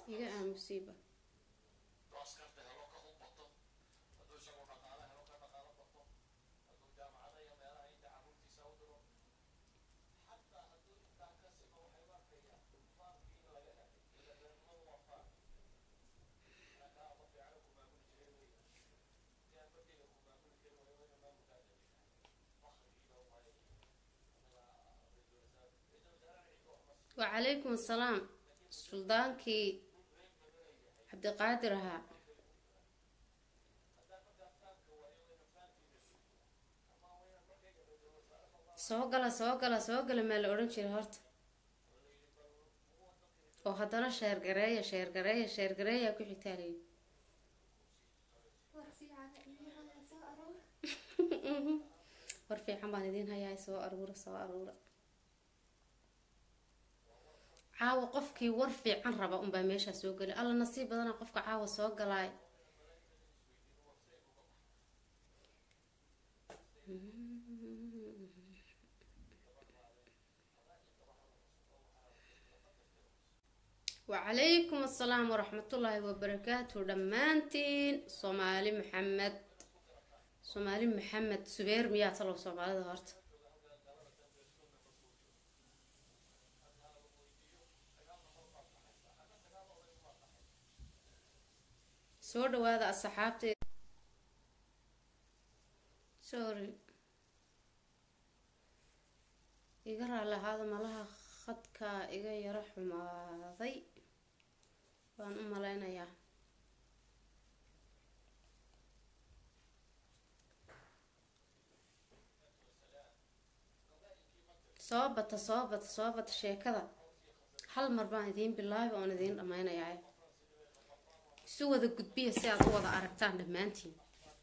iga aamusiiba wacalaykum assalaam suldaankii cabdiqaadir ahaa soo gala soo gala soo gala maa la odhan jiray horta oo haddana sheergareeya sheergareeya sheergareeyaa ku xigtaa layihi war fiican baan idiin hayaa soo aruura soo aruura caawa qofkii war fiican raba unbaa meeshaa soo gelay alla nasiib badana qofka caawa soo galaay wacalaykum assalaam waraxmatullaahi wabarakaatu dhammaantiin soomaali maxamed soomaali maxamed subeer miyaa talow soomaalida horta soo dhawaada asxaabtee sorry iga raali ahaada malaha khadka iga yaro xumaaday waan u maleynayaa soo bata soo bata soo bata sheekada hal mar baan idiin bilaabi oon idiin dhameynayaa isu wada gudbiya si aad u wada aragtaan dhammaantiin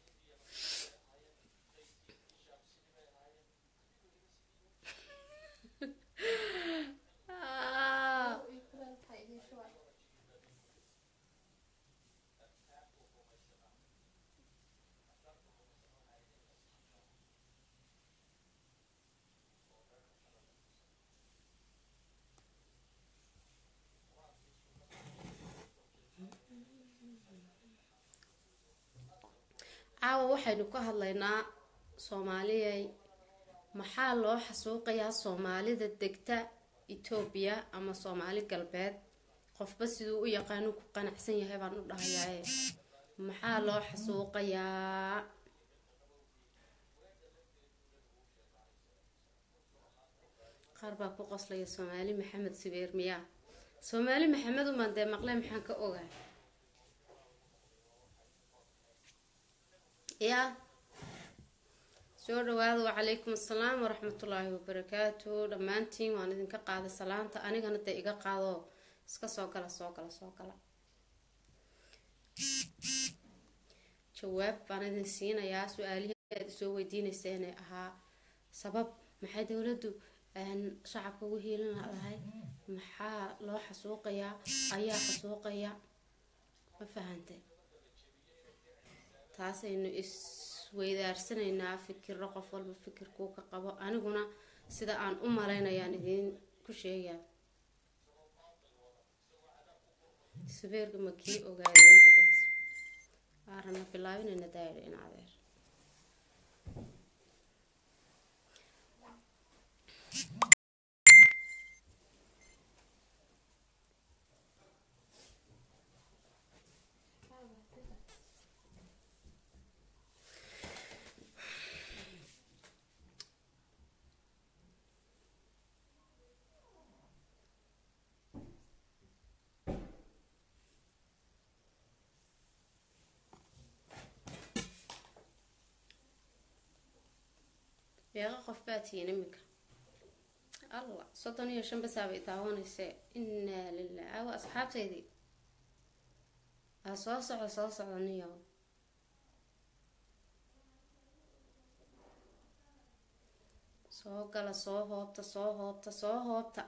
caawa waxaynu ka hadlaynaa soomaaliyay maxaa loo xasuuqayaa soomaalida degta etoobiya ama soomaali galbeed qofba siduu u yaqaanu ku qanacsan yahay baan u dhahayaaye maxaa loo xasuuqayaa qaar baa ku qoslaya soomaali maxamed subeer miyaa soomaali maxamed umaan dee maqle maxaan ka ogaa yaa soo dhawaada wacalaykum assalaam waraxmatullaahi wabarakaatu dhammaantiin waan idinka qaaday salaanta anigana dee iga qaado iska soo gala soo gala soo gala jawaab baan idin siinayaa su-aalihii aad isoo weydiinayseene ahaa sabab maxay dowladdu shacabka ugu hiilin lahay maxaa loo xasuuqayaa ayaa xasuuqaya ma fahantay taasaynu isweydaarsanaynaa fikiro qof walba fikirkuu ka qabo aniguna sida aan u malaynayaan idiin ku sheegaa subeerka ma kii ogaadeenkudhehaysa waarana bilaabinayna daayidha in adeer beeqa qof baa tihiin iminka allah soddon iyo shan basaabay daawanayse inaa lilah awa asxaabteydii aa soo socda soo socda niyo soo gala soo hoobta soo hoobta soo hoobta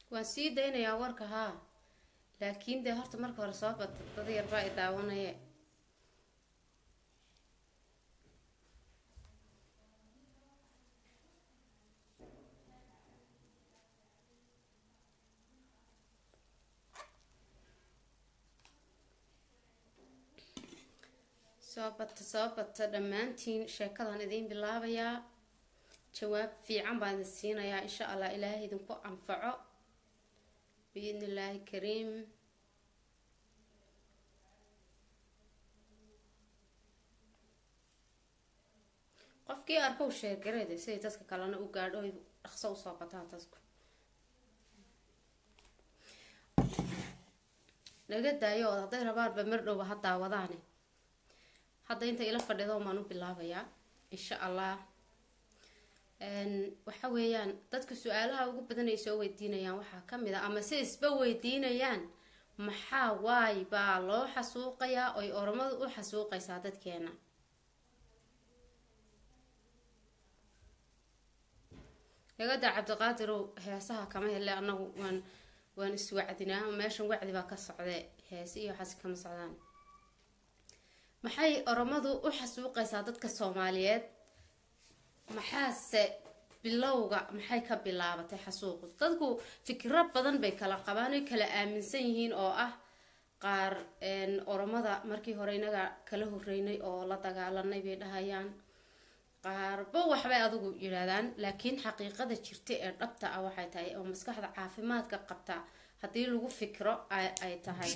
waan sii daynayaa warka haa laakiin dee horta marka hore soo bata dad yarbaa i daawanaye soo bata soo bata dhammaantiin sheekadan idiin bilaabayaa jawaab fiican baan idin siinayaa insha allah ilaahay idinku anfaco biidni illaahi kariim qofkii arkow sheergareede siday dadka kalena u gaadho oy dhaqso usoo bataan dadku naga daayo ood hadday rabaanba mar dhowba ha daawadaane hadda inta ila fadhido maan u bilaabayaa insha allah waxa weeyaan dadka su-aalaha ugu badan ay soo weydiinayaan waxaa kamid a ama si isba weydiinayaan maxaa waay baa loo xasuuqayaa oy oromadu u xasuuqaysaa dadkeena lagada cabdiqaadirow heesaha kama hele anagu waan waan iswacdinaa meeshan wacdi baa ka socde heese iyo waxaas kama socdaan maxay oromadu u xasuuqaysaa dadka soomaaliyeed maxaase bilowga maxay ka bilaabatay xasuuqu dadku fikiro badan bay kala qabaan oy kala aaminsan yihiin oo ah qaar oromada markii hore inaga kala horeynay oo la dagaalanay bay dhahayaan qaarba waxbay adigu yidhaahdaan laakiin xaqiiqada jirta ee dhabta ah waxay tahay oo maskaxda caafimaadka qabta haddii lagu fikro ay tahay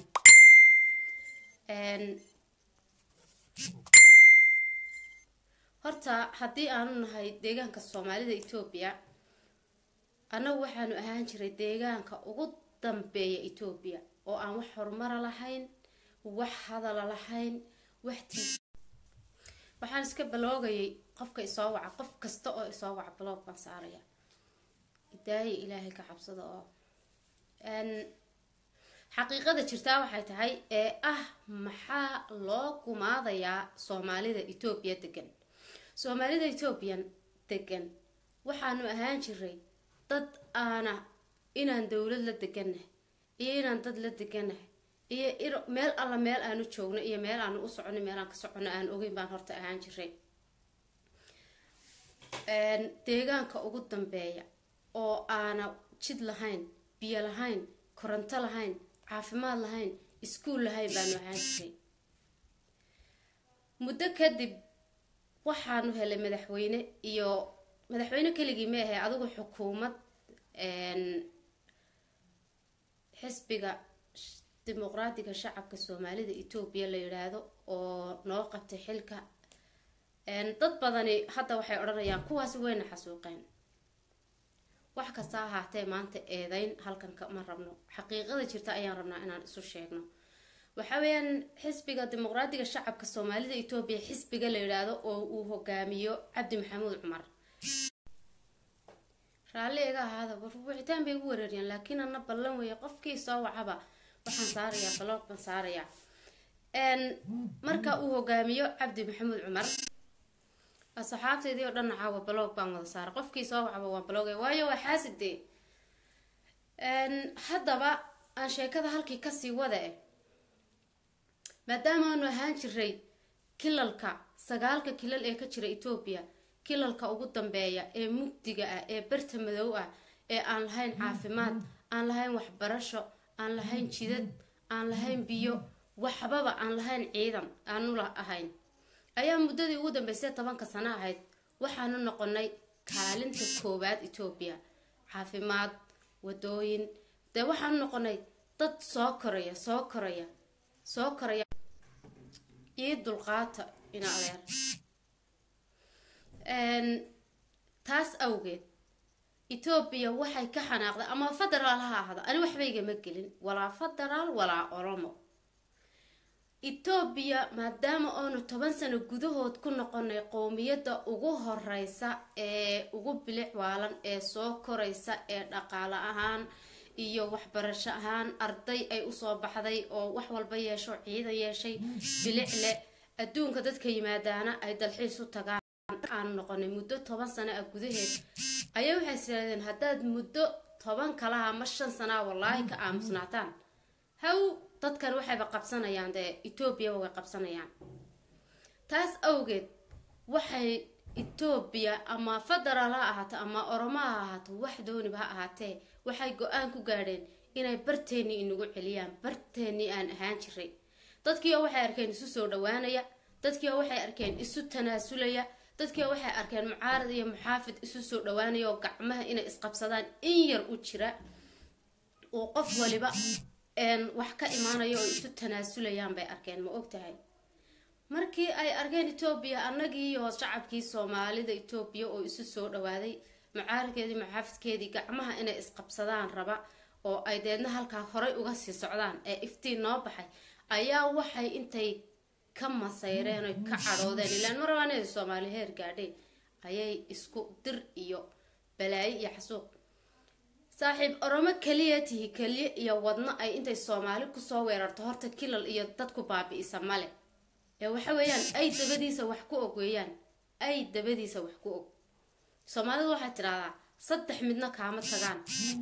horta haddii aanu nahay deegaanka soomaalida etoobiya annagu waxaanu ahaan jiray deegaanka ugu dambeeya etoobiya oo aan wax horumara lahayn wax hadala lahayn wax t waxaan iska baloogayay qofka isoo waca qof kasta oo isoo waca baloog baan saaraya idaaya ilaahay ka cabsada oo xaqiiqada jirtaa waxay tahay ee ah maxaa loo gumaadayaa soomaalida etoobiya degan soomaalida etoobiyan degan waxaanu ahaan jiray dad aana inaan dowlad la degannahay iyo inaan dad la degannahay iyo meel alla meel aanu joogno iyo meel aanu u socono meel aan ka socono aan ogeyn baan horta ahaan jiray deegaanka ugu dambeeya oo aana jid lahayn biyo lahayn koronto lahayn caafimaad lahayn iskuol lahayn baanu ahaan jiray muddo kadib waxaanu helay madaxweyne iyo madaxweyne keligii ma ahe adigu xukuumad xisbiga dimuqraadiga shacabka soomaalida etoobiya la yidhaahdo oo noo qabtay xilka dad badani hadda waxay odhanayaan kuwaasi wayna xasuuqeen wax kasta ahaatee maanta eedeyn halkan ma rabno xaqiiqada jirta ayaan rabnaa inaan isu sheegno waxa weeyaan xisbiga dimuqraadiga shacabka soomaalida etoobiya xisbiga la yidhaahdo oo uu hogaamiyo cabdi maxamuud cumar raalli iga ahaada wicitaan bay ugu wareeriyaan laakiin ana ballan weeye qofkii soo wacaba waxaan saarayaa baloog baan saarayaa marka uu hogaamiyo cabdi maxamuud cumar asxaabteydii oo dhan caawa baloog baan wada saaray qofkii soo wacaba waan balooga waayo waa xaasidee haddaba aan sheekada halkii kasii wada eh maadaama aanu ahaan jiray kilalka sagaalka kilal ee ka jira etoobiya kilalka ugu dambeeya ee mugdiga ah ee barta madow ah ee aan lahayn caafimaad aan lahayn waxbarasho aan lahayn jidad aan lahayn biyo waxbaba aan lahayn ciidan aanu ahayn ayaa muddadii ugu dambeysay tobanka sano ahayd waxaanu noqonay kaalinta koowaad etoobiya caafimaad wadooyin dee waxaanu noqonay dad soo koraya soo koraya soo koraya ii dulqaata ina adeer taas awgeed etoobiya waxay ka xanaaqday ama federaal ha ahda ani waxbaygama gelin walaa federaal walaa oromo etoobiya maadaama oonu toban sano gudahood ku noqonay qowmiyadda ugu horeysa ee ugu bilic waalan ee soo koraysa ee dhaqaale ahaan iyo waxbarasho ahaan arday ay usoo baxday oo wax walba yeesho ciidan yeeshay bilic leh adduunka dadka yimaadaana ay dalxiis u tagaan aanu noqonay muddo toban sano ah gudaheed ayaa waxay isiraadeen haddaad muddo toban kalaha ama shan sanaa wallaahi ka aamusnaataan haw dadkan waxayba qabsanayaan dee etoobiyaba way qabsanayaan taas awgeed waxay etoobiya ama federaal ha ahaato ama oromo ha ahaato wax dooniba ha ahaatee waxay go-aan ku gaadheen inay barteennii inagu celiyaan barteennii aan ahaan jiray dadkii oo waxay arkeen isu soo dhawaanaya dadkii oo waxay arkeen isu tanaasulaya dadkii oo waxay arkeen mucaarad iyo muxaafid isu soo dhawaanaya oo gacmaha inay isqabsadaan in yar u jira uu qof waliba wax ka imaanayo oo isu tanaasulayaan bay arkeen ma ogtahay markii ay arkeen etoobiya annagii iyo shacabkii soomaalida etoobiya oo isu soo dhawaaday mucaaradkeedii muxaafidkeedii gacmaha inay isqabsadaan raba oo ay deedna halkaa horay uga sii socdaan ee iftiin noo baxay ayaa waxay intay ka masayreen oy ka cadhoodeen ilaan marabaaneeda soomaali heer gaadheen ayay isku dir iyo balaayo iyo xasuuq saaxiib oromo keliya tihi keliya iyo wadno ay intay soomaali kusoo weerarto horta kilal iyo dadku baabi-isa male ee waxa weeyaan ay dabadiisa wax ku og weeyaan ay dabadiisa wax ku og soomaalidu waxay tidhahdaa saddex midna kaama tagaan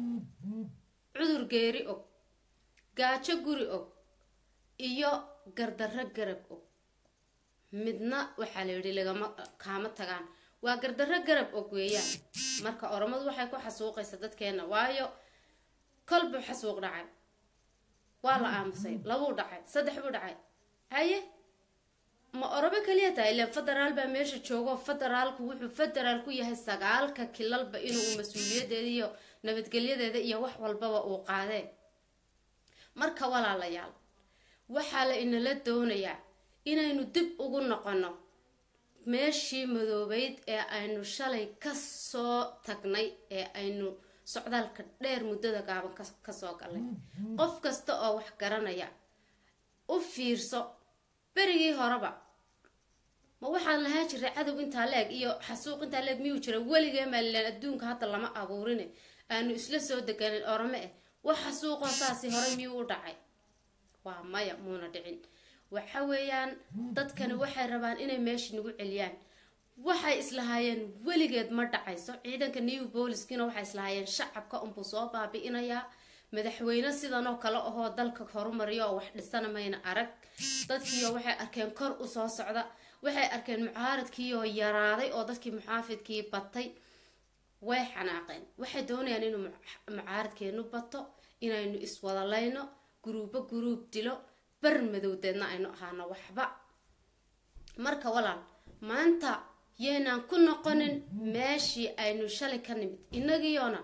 cudur geeri og gaajo guri og iyo gardarro garab og midna waxaa la yidhi lagama kaama tagaan waa gardarro garab og weeyaan marka oromadu waxay ku xasuuqaysa dadkeena waayo kolbuu xasuuq dhacay waa la aamusay labuu dhacay saddex buu dhacay haye ma orobo kaliya tahay ilaan federaal baa meesha joogo federaalku wuxuu federaal ku yahay sagaalka kilalba inuu mas-uuliyadeeda iyo nabadgelyadeeda iyo wax walbaba uu qaadee marka walaalayaal waxaa la inala doonayaa inaynu dib ugu noqono meeshii madoobeyd ee aynu shalay kasoo tagnay ee aynu socdaalka dheer muddada gaaban kasoo galnay qof kasta oo wax garanaya u fiirso berigii horeba ma waxaan lahaan jiray cadow intaa la-eg iyo xasuuq intaa la-eg miyuu jira weligee maalilaan adduunka hadda lama abuurine aanu isla soo deganin orome eh wax xasuuqoo saasi horey miyuu u dhacay waa maya muuna dhicin waxa weeyaan dadkani waxay rabaan inay meesha nagu celiyaan waxay islahaayeen weligeed ma dhacayso ciidanka new booliskiina waxay islahaayeen shacabka unbuu soo baabi-inayaa madaxweyne sidanoo kale ahoo dalka horumariya oo wax dhisana mayna arag dadkiioo waxay arkeen kor usoo socda waxay arkeen mucaaradkiioo yaraaday oo dadkii muxaafidkii batay way xanaaqeen waxay doonayaan inuu mucaaradkeenu bato inaynu iswadalayno guruubo guruub dilo bar madowdeedna aynu ahaano waxba marka walaal maanta yaynaan ku noqonin meeshii aynu shalay ka nimid inagiyoona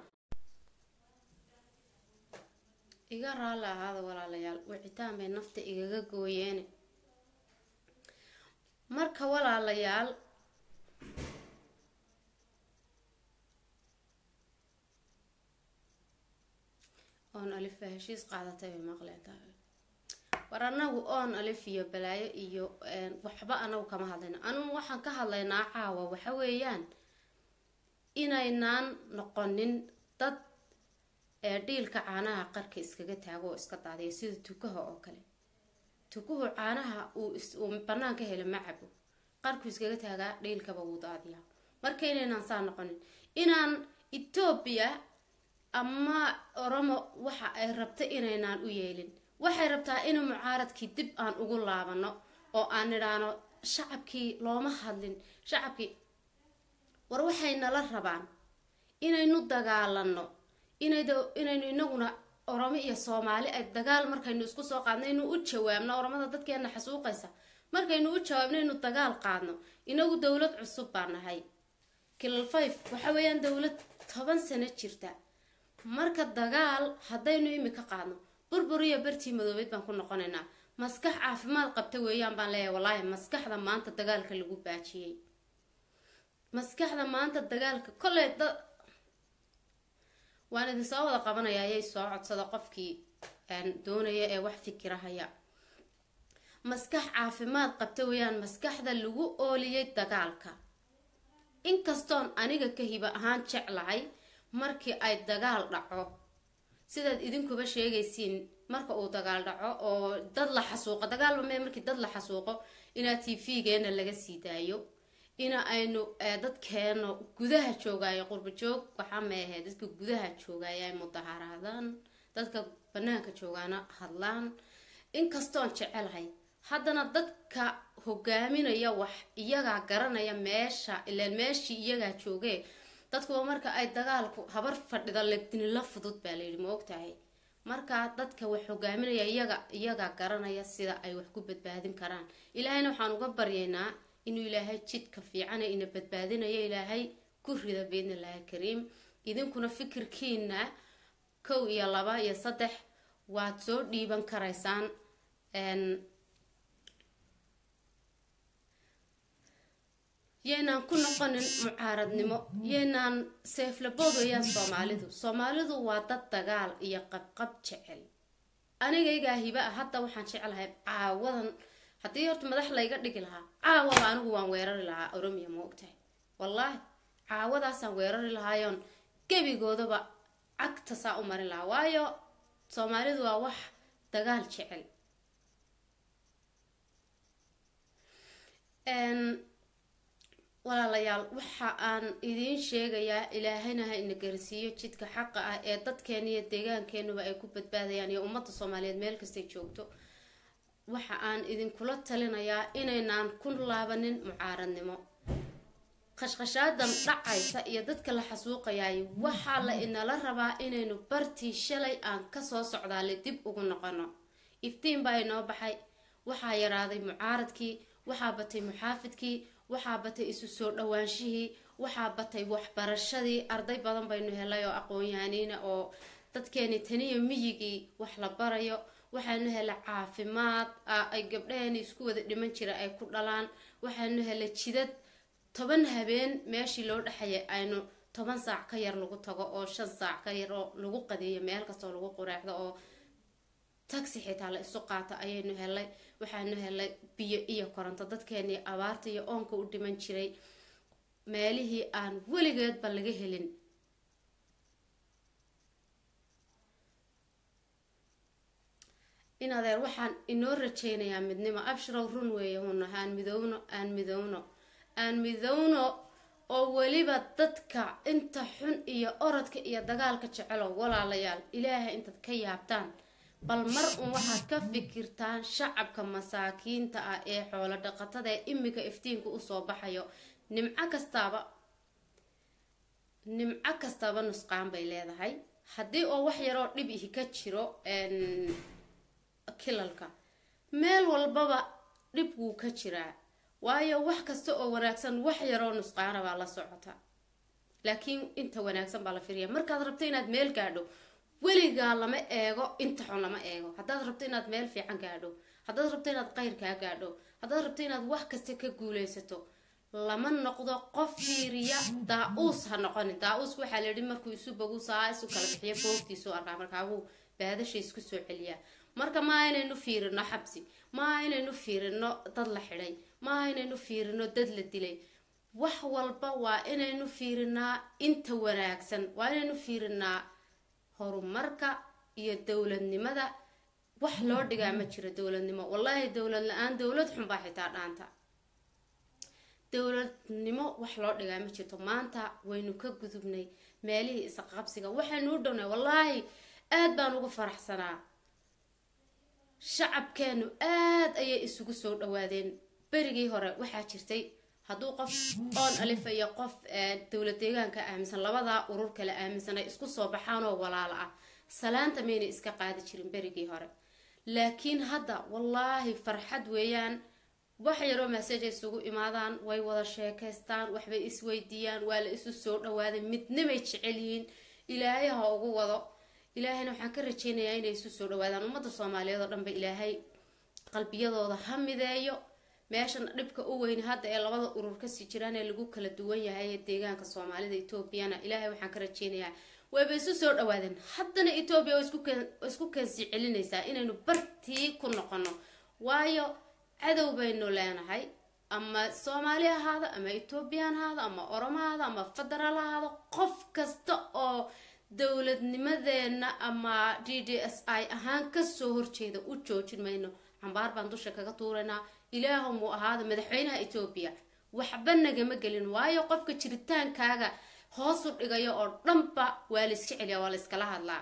iga raalli ahaada walaalayaal wicitaan bay nafta igaga gooyeene marka walaalayaal oon alif baa heshiis qaadatay bay maqleen war anagu oon alif iyo balaayo iyo waxba anagu kama hadlayno anugu waxaan ka hadlaynaa caawa waxa weeyaan inaynaan noqonin dad ee dhiilka caanaha qarka iskaga taago oo iska daadiya sida tukaha oo kale tukuhu caanaha uu banaanka helo ma cabo qarku iskaga taagaa dhiilkaba wuu daadiyaa marka inaynaan saa noqonin inaan etoobiya ama oromo waxa ay rabta inaynaan u yeelin waxay rabtaa in mucaaradkii dib aan ugu laabano oo aan nidhaano shacabkii looma hadlin shacabkii war waxay nala rabaan inaynu dagaalano inaynu inaguna oromo iyo soomaali ay dagaal markaynu isku soo qaadno inu u jawaabno oromada dadkeena xasuuqaysa markaynu u jawaabno inu dagaal qaadno inagu dowlad cusub baa nahay kilal five waxa weeyaan dowlad toban sano jirta marka dagaal haddaynu imika qaadno burbur iyo bartii madoobeed baan ku noqonaynaa maskax caafimaad qabta weeyaan baan leeyahay wallaahi maskaxda maanta dagaalka lagu baajiyey maskaxda maanta dagaalka kolley da waan idin soo wada qabanaya ayay soo codsada qofkii doonaya ee wax fikirahaya maskax caafimaad qabta weeyaan maskaxda lagu ooliyey dagaalka inkastoon aniga ka hiba ahaan jeclahay markii ay dagaal dhaco sidaad idinkuba sheegaysiin marka uu dagaal dhaco oo dad la xasuuqo dagaalba mee markii dad la xasuuqo inaad t v-geena laga sii daayo ina aynu dadkeeno gudaha joogaayo qurba joog waxaa meahe dadka gudaha joogaayo ay mudaharaadaan dadka banaanka joogaana hadlaan inkastoon jecelahay haddana dadka hogaaminaya wax iyagaa garanaya meesha ilaan meeshii iyagaa joogee dadkuwa marka ay dagaalku habar fadhida legdinila fudud baa layidhi ma ogtahay markaa dadka wax hogaaminaya iyaga iyagaa garanaya sida ay wax ku badbaadin karaan ilaahayna waxaan uga baryaynaa inuu ilaahay jidka fiicana ina badbaadinayo ilaahay ku rida biidnillahi kariim idinkuna fikirkiina kow iyo laba iyo saddex waad soo dhiiban karaysaan yaynaan ku noqonin mucaaradnimo yaynaan seeflabood weyaan soomaalidu soomaalidu waa dad dagaal iyo qabqab jecel anigaygaa hiba ah hadda waxaan jeclahay caawadan haddii horta madax layga dhigi lahaa caawaba anigu waan weerari lahaa oromiya ma ogtahay wallaahi caawadaasaan weerari lahaayoon gebigoodaba cagta saa u marin lahaa waayo soomaalidu waa wax dagaal jecel walaalayaal waxa aan idiin sheegayaa ilaahayna ha ina garsiiyo jidka xaqa ah ee dadkeena iyo deegaankeenuba ay ku badbaadayaan iyo ummadda soomaaliyeed meel kastay joogto waxa aan idinkula talinayaa inaynaan ku laabanin mucaaradnimo qashqashaadan dhacaysa iyo dadka la xasuuqayaay waxaa la inala rabaa inaynu bartii shalay aan kasoo socdaale dib ugu noqono iftiin baa inoo baxay waxaa yaraaday mucaaradkii waxaa batay muxaafidkii waxaa batay isu soo dhawaanshihii waxaa batay waxbarashadii arday badan baynu helay oo aqoon-yahaniina oo dadkeeni taniya miyigii wax la barayo waxaanu helay caafimaad ay gabdhaheeni isku wada dhiman jira ay ku dhalaan waxaanu helay jidad toban habeen meeshii loo dhexayay aynu toban saac ka yar lagu tago oo shan saac ka yar oo lagu qadeeyo meel kastoo lagu qureexdo oo taxi xitaa la isu qaato ayaynu helay waxaanu helay biyo iyo koronto dadkeenii abaarta iyo oonka u dhiman jiray meelihii aan weligeedba laga helin in adeer waxaan inoo rajaynayaa midnimo abshirow run weeye huna aan midowno aan midowno aan midowno oo weliba dadka inta xun iyo orodka iyo dagaalka jecelo walaalayaal ilaahay intaad ka yaabtaan bal mar uun waxaad ka fikirtaan shacabka masaakiinta ah ee xoolo dhaqatada ee imika iftiinka usoo baxayo nimco kastaaba nimco kastaaba nusqaan bay leedahay haddii oo wax yaroo dhib ihi ka jiro kilalka meel walbaba dhib wuu ka jiraa waayo wax kasta oo wanaagsan wax yaroo nusqaana baa la socota laakiin inta wanaagsan baa la firiya markaad rabto inaad meel gaadho weligaa lama eego inta xun lama eego haddaad rabto inaad meel fiican gaadho haddaad rabto inaad qayrkaa gaadho haddaad rabto inaad wax kasta ka guuleysato lama noqdo qof fiiriya daa-uus ha noqonin daa-uuska waxaa la yihi markuu isu bogu saa isu kala bixiyo foogtiisu arkaa markaabuu baadasha isku soo celiyaa marka maaha inaynu fiirino xabsi maaha inaynu fiirino dad la xidhay maaha inaynu fiirino dad la dilay wax walba waa inaynu fiirinaa inta wanaagsan waa inaynu fiirinaa horumarka iyo dowladnimada wax loo dhigaa ma jiro dowladnimo wallaahi dowlad la-aan dowlad xunbaa xitaa dhaanta dowladnimo wax loo dhigaa ma jirto maanta waynu ka gudubnay meelihii isqabsiga waxaynu u dhownay wallaahi aad baan ugu faraxsanaa shacabkeenu aad ayay isugu soo dhawaadeen berigii hore waxaa jirtay hadduu qof oon alifa iyo qof dowlad deegaanka aaminsan labadaa urur kale aaminsan ay isku soo baxaanoo walaalo ah salaanta maynay iska qaadi jirin berigii hore laakiin hadda wallaahi farxad weeyaan wax yaroo maseja isugu imaadaan way wada sheekaystaan waxbay isweydiiyaan waa la isu soo dhawaaday midnimay jecel yihiin ilaahay ha ugu wado ilaahayna waxaan ka rajeynayaa inay isu soo dhawaadaan ummadda soomaaliyeed oo dhanba ilaahay qalbiyadooda ha mideeyo meeshan dhibka u weyn hadda ee labada urur kasii jiraan ee lagu kala duwan yahay ee deegaanka soomaalida etoobiyana ilaahay waxaan ka rajeynayaa wayba isu soo dhawaadeen haddana etoobiya waa isku keensi celinaysaa inaynu bartii ku noqono waayo cadow baynu leenahay ama soomaali ahaado ama ethoobiyan ahaado ama oromo ahaado ama federaal ahaado qof kasta oo dowladnimadeena ama d d s i ahaan kasoo horjeeda u joojin mayno cambaar baan dusha kaga tuuraynaa ilaahumuu ahaada madaxweynaha etoobiya waxba nagama gelin waayo qofka jiritaankaaga hoos u dhigayo oo dhanba waa la iska celiya waa la iskala hadlaa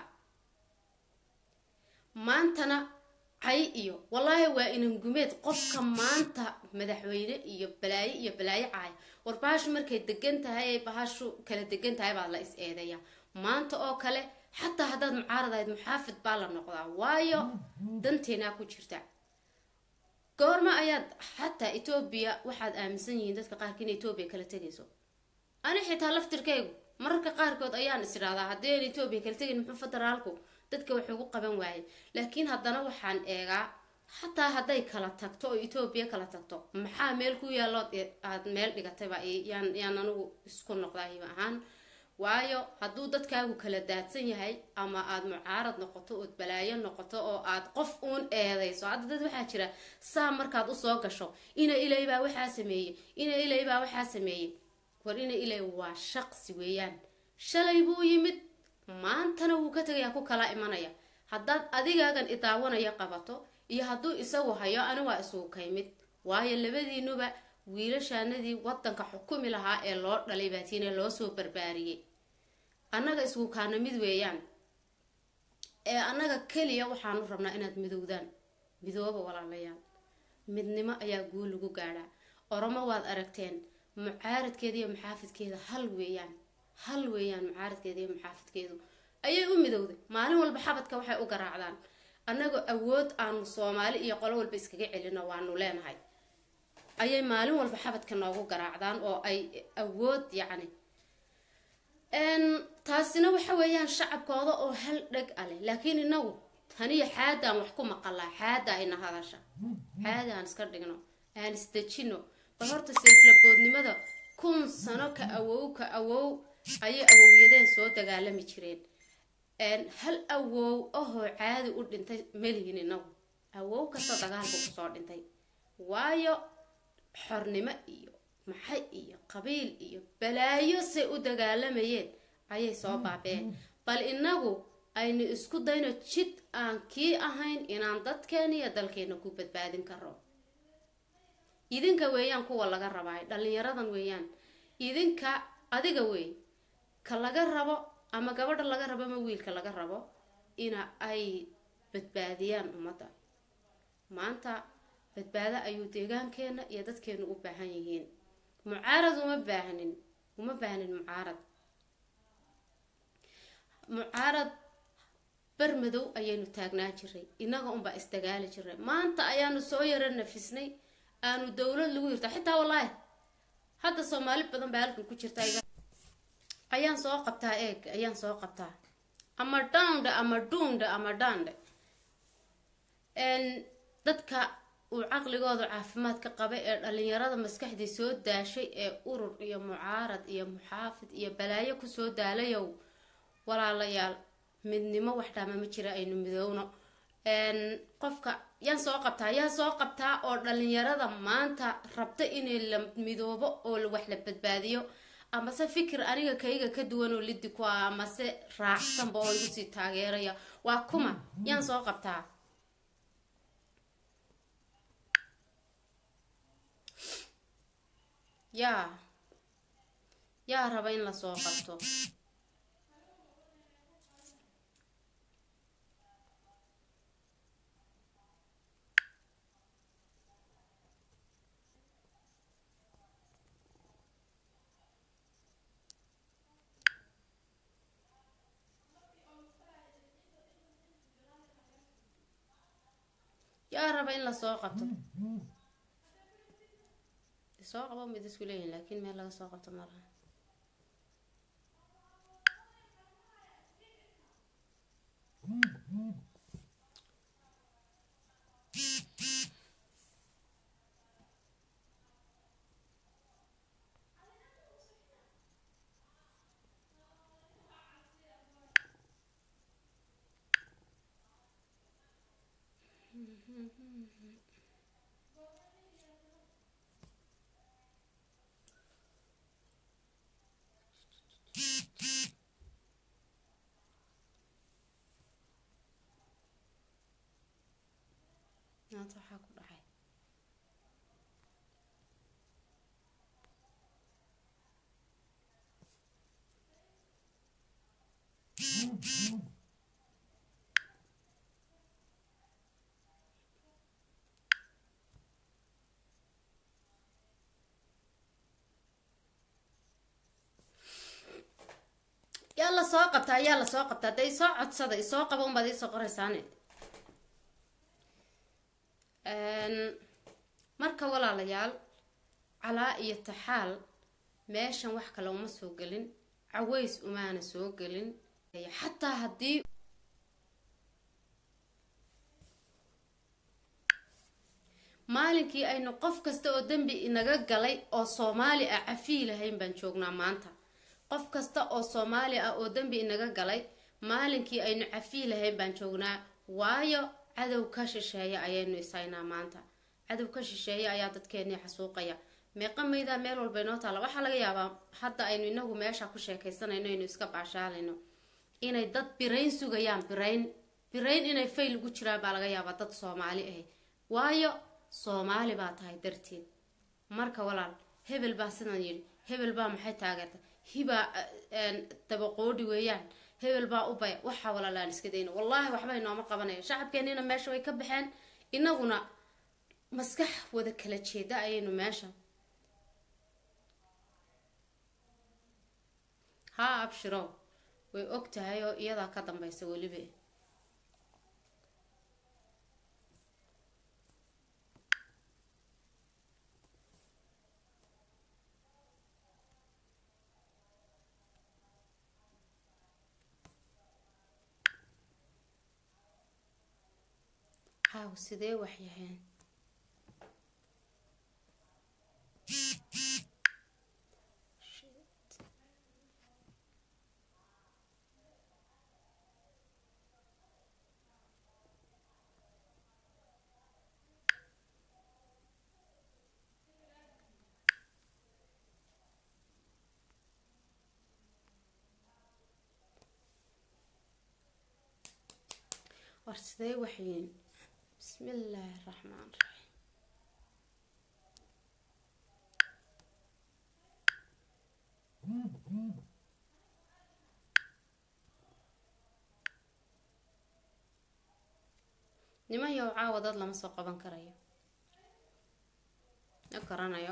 maantana cay iyo wallaahi waa inangumeed qofka maanta madaxweyne iyo balaayo iyo balaayo caaya war bahashu markay degan tahay ay bahashu kala degan tahay baa la is eedeeya maanta oo kale xataa haddaad mucaarad ahayd muxaafid baa la noqdaa waayo danteenaa ku jirta goorma ayaad xataa etoobiya waxaad aaminsan yihiin dadka qaarka in etoobiya kala tegayso ani xitaa laftirkaygu mararka qaarkood ayaan is idhahdaa haddii aan etoobiya kala tegin muxuu federaalku dadka wax ugu qaban waayay laakiin haddana waxaan eegaa xataa hadday kala tagto oo etoobiya kala tagto maxaa meel ku yaallood aad meel dhigatayba yaan yaan anigu isku noqdaa hiba ahaan waayo hadduu dadkaagu kala daadsan yahay ama aad mucaarad noqoto ood balaayo noqoto oo aad qof uun eedayso hadda dad waxaa jira saa markaad usoo gasho ina ilay baa waxaa sameeyey ina ilay baa waxaa sameeyey war ina ilay waa shaqsi weeyaan shalay buu yimid maantana wuu ka tegayaa ku kala imanaya haddaad adigaagan idaawanaya qabato iyo hadduu isagu hayo ani waa isugu kaymid waayo labadiinuba wiilashaanadii wadanka xukumi lahaa ee loo dhalay baatiine loo soo barbaariyey annaga isku kaana mid weeyaan ee annaga keliya waxaanu rabnaa inaad midowdaan midooba walaalayaal midnimo ayaa guul lagu gaadhaa oromo waad aragteen mucaaradkeeda iyo muxaafidkeeda hal weeyaan hal weeyaan mucaaradkeeda iyo muxaafidkeedu ayay u midowday maalin walba xabadka waxay u garaacdaan annagoo awood aanu soomaali iyo qolo walba iskaga celino waanu leenahay ayay maalin walba xabadka noogu garaacdaan oo ay awood yacni taasina waxa weeyaan shacabkooda oo hal dheg a leh laakiin inagu taniyo xaadaan wax ku maqalaa xaada ayna hadasha xaada aan iska dhigno aan isdejino bal horta seeflaboodnimada kun sano ka awow ka awow ayay awowyadeen soo dagaalami jireen hal awow ahoo caadi u dhintay melihin inagu awow kasta dagaalku kusoo dhintay waayo xornimo iyo maxay iyo qabiil iyo balaayo say u dagaalamayeen ayay soo baabeen bal inagu aynu isku dayno jid aan kii ahayn inaan dadkeena iyo dalkeena ku badbaadin karo idinka weeyaan kuwa laga rabaayo dhalinyaradan weeyaan idinka adiga wey ka laga rabo ama gabadha laga rabo ama wiilka laga rabo ina ay badbaadiyaan ummadda maanta badbaado ayuu deegaankeena iyo dadkeenu u baahan yihiin mucaarad uma baahnin uma baahnin mucaarad mucaarad barmadow ayaynu taagnaa jiray innaga unbaa isdagaali jiray maanta ayaanu soo yaro nafisnay aanu dowlad lagu hirta xitaa wallaahi hadda soomaali badan baa halkan ku jirta ayaan soo qabtaa eeg ayaan soo qabtaa ama dhaandhe ama dhuundhe ama dhaandhe dadka uu caqligooda caafimaadka qaba ee dhalinyarada maskaxdii soo daashay ee urur iyo mucaarad iyo muxaafid iyo balaayo kusoo daalayow walaalayaal midnimo wax dhaama ma jira aynu midowno qofka yaan soo qabtaa yaa soo qabtaa oo dhalinyarada maanta rabta inay la midoobo oo wax la badbaadiyo amase fikir aniga kayga ka duwan oo lidi ku ah amase raacsanba oo igu sii taageeraya waa kuma yaan soo qabtaa yaa yaa raba in lasoo qabto yaa raba in lasoo qabto soo qabo mid isku leeyihin laakiin meel laga soo qabto malaha maanta waxaa ku dhacay yaa la soo qabtaa yaa la soo qabtaa hadda isoo codsada isoo qaba unbaad iisoo qoraysaane marka walaalayaal calaa iyo taxaal meeshan wax kale uma soo gelin caways umaana soo gelin xataa haddii maalinkii aynu qof kasta oo dembi inaga galay oo soomaali ah cafiyi lahayn baan joognaa maanta qof kasta oo soomaali ah oo dembi inaga galay maalinkii aynu cafiyi lahayn baan joognaa waayo cadow ka shisheeya ayaynu isaynaa maanta cadow ka shisheeya ayaa dadkeenii xasuuqaya meeqa maydaa meel walba inoo taalla waxaa laga yaabaa hadda aynu inagu meesha ku sheekaysanayno aynu iska baashaalayno inay dad birayn sugayaan birayn birayn inay fayl ugu jiraan baa laga yaabaa dad soomaali ahi waayo soomaali baa tahay darteed marka walaal hebel baa sidan yidhi hebel baa maxay taageerta hibaa dabaqoodhi weeyaan hebel baa u baya waxaa walaalaan iska dayna wallaahi waxba inooma qabanayo shacabkeenina meesha way ka baxeen inaguna maskax wada kala jeeda ayaynu meesha haa abshiro way og tahay oo iyadaa ka dambaysa weliba haw sidee wax yaheen war sidee waxyiin bismi illaahi raxmaan raxiim niman yow caawa dad lama soo qaban karayo ma garanayo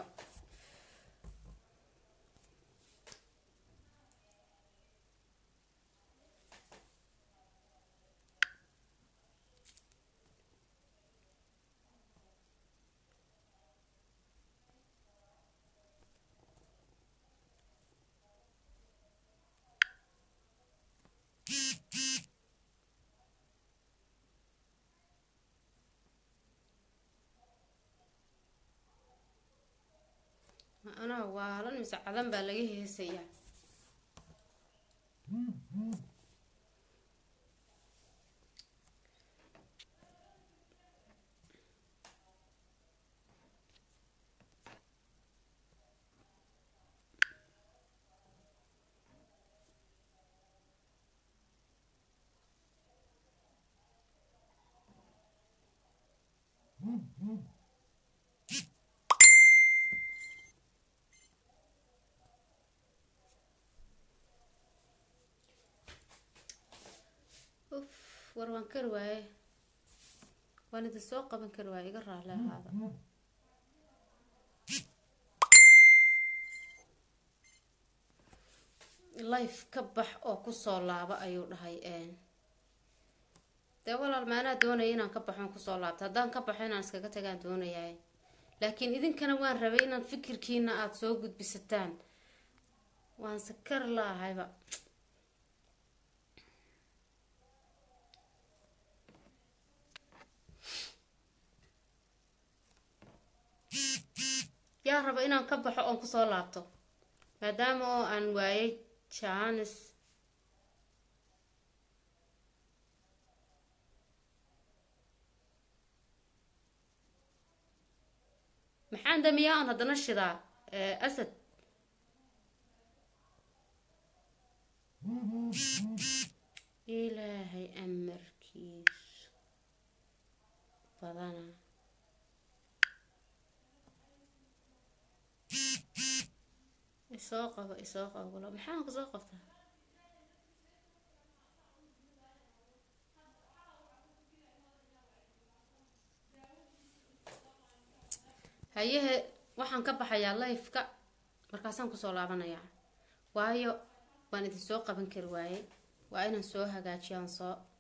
anaa waalan mise cadan baa laga heesayaa uf war waan kari waaye waan idin soo qaban kari waaye iga raali ahaada life ka bax oo kusoo laabo ayuu dhahay dee walaal maanaa doonaya inaan ka baxoon kusoo laabto haddaan ka baxo inaan iskaga tagaan doonayaay laakiin idinkana waan rabay inaan fikirkiina aada soo gudbisataan waan sakar laahayba yaa raba inaan ka baxo oon kusoo laabto maadaama oo aan waayay jaanis maxaan damiyaa on haddana shidaa asad ilaahay amarkiis badana isoo qabo isoo qabo maxaan kusoo qabtaa hayehe waxaan ka baxayaa lifeka markaasaan kusoo laabanayaa waayo waan idin soo qaban kari waaye waa inaan soo hagaajiyaan soo